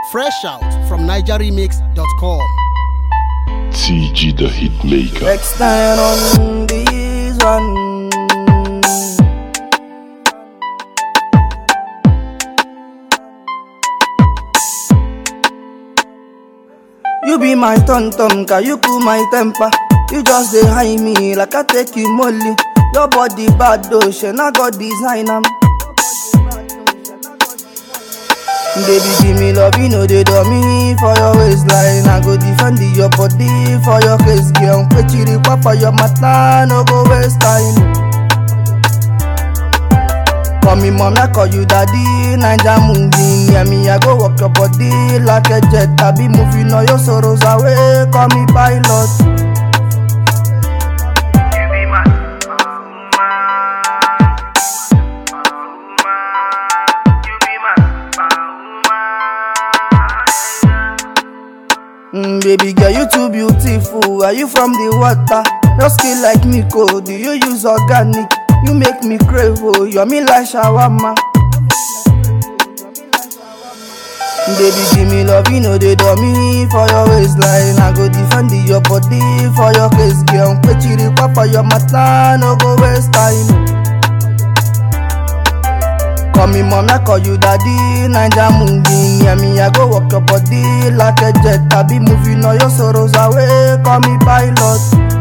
Fresh out from NigerRemix.com. TG the Hitmaker. Next time on this one. You be my tum tum, can you cool my temper? You just dey high me like I take you molly. Your body bad though, she not got design am. Baby, give me love, you know they do me for your waistline. I go defend your body for your case, girl. Kwechiri papa your mata, no go waste time. Call me mom, I call you daddy. Ninja moving, yeah me, I go walk your body like a jet. I be moving all your sorrows away. Call me pilot. Mm, baby girl, you too beautiful. Are you from the water? Your skin like Nico. Do you use organic? You make me crave, oh, you're me like shawarma. Baby, give me love, you know they do me for your waistline. I go defend your body for your case, girl. Kwechiri papa your mata, no go waste time. Call me mom, I call you daddy. Ninja moving, yeah me, I go walk your body like a jet. I be moving all your sorrows away. Call me pilot.